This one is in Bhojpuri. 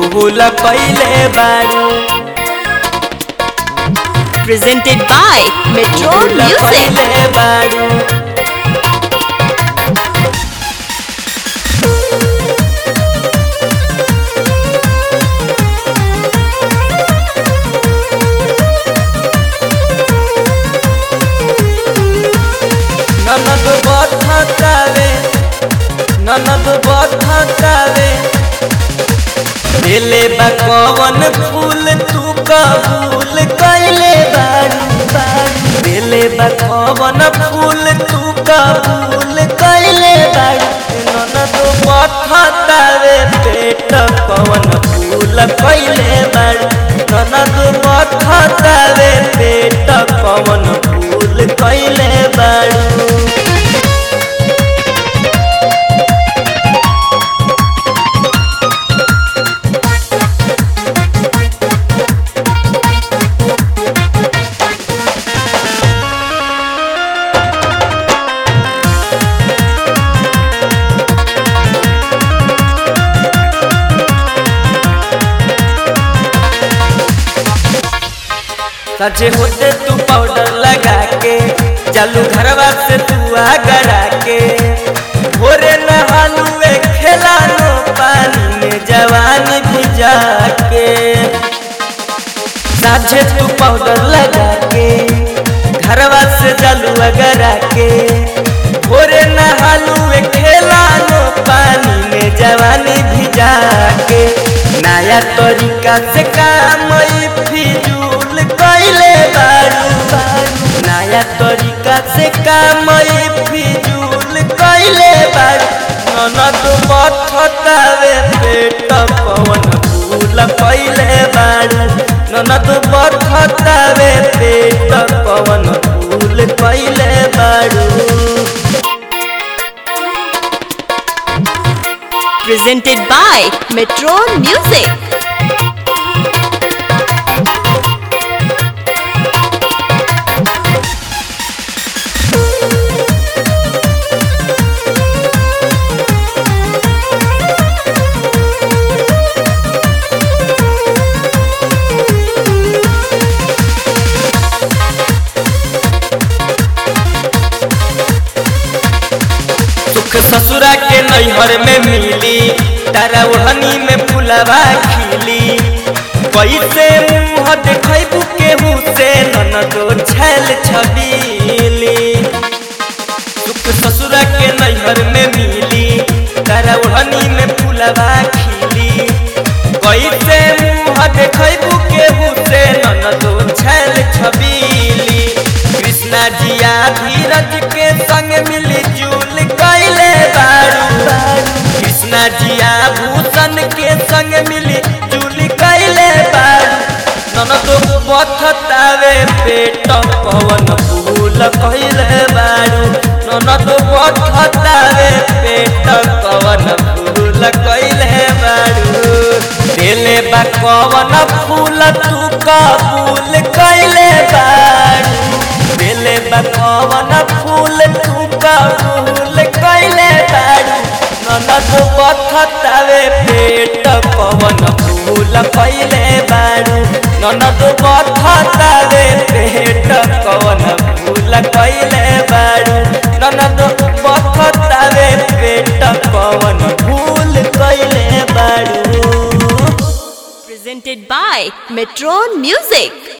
भूल कैले बारू Presented by Metro भूल Music. कैले बारू ननद बधतावे ननद बधतावे दिले बा कवन फूल तू कबूल कैले बारू बारू दिले बा कवन फूल तू कबूल कैले बारू ननद बधतावे पेट कवन फूल कैले बारू ननद बधतावे पेट कवन फूल कैले बारू सचे होते तू पाउडर लगा के चालू घरवा से तू आगरा के भोरे नहालुए खेलानो पानी में जवान भिजा के साझे तू पाउडर लगा के घरवा से चालू आगरा के भोरे नहालुए खेलानो पानी में जवानी भिजा के नया तरीका से काम ई फिजूल कैले बारू बारू नया तरीका से काम ई फिजूल कैले बारू ननद बथतावे पेट पवन फूल कैले बारू ननद बथतावे पेट पवन फूल कैले बारू Presented by Metro Music. सुख ससुरा के नैहर में मिली तारा ओढ़नी में फुलवा खिली कैसे मुँह देखबू केहू से ननदो छैल छबीली सुख ससुरा के नैहर में मिली तारा ओढ़नी में फुलवा खिली कैसे मुँह देखबू केहू से ननदो छैल छबीली कृष्णा जिया धीरज के संग मिली जुल कैले बारू कृष्णा जिया भूषण के संग मिली जुल कैले बारू ननदो बथतावे पेट पवन फूल कैले बारू ननदो बथतावे पेट पवन फूल कैले बारू दिले बा कवन फूल तू कबूल कैले बारू दिले बा कवन फूल तू कबूल कैले बारू ननद बथतावे पेट पवन फूल कैले बारू ननद बथतावे पेट पवन फूल कैले बारू ननद बथतावे पेट पवन फूल कैले बारू Presented by Metro Music.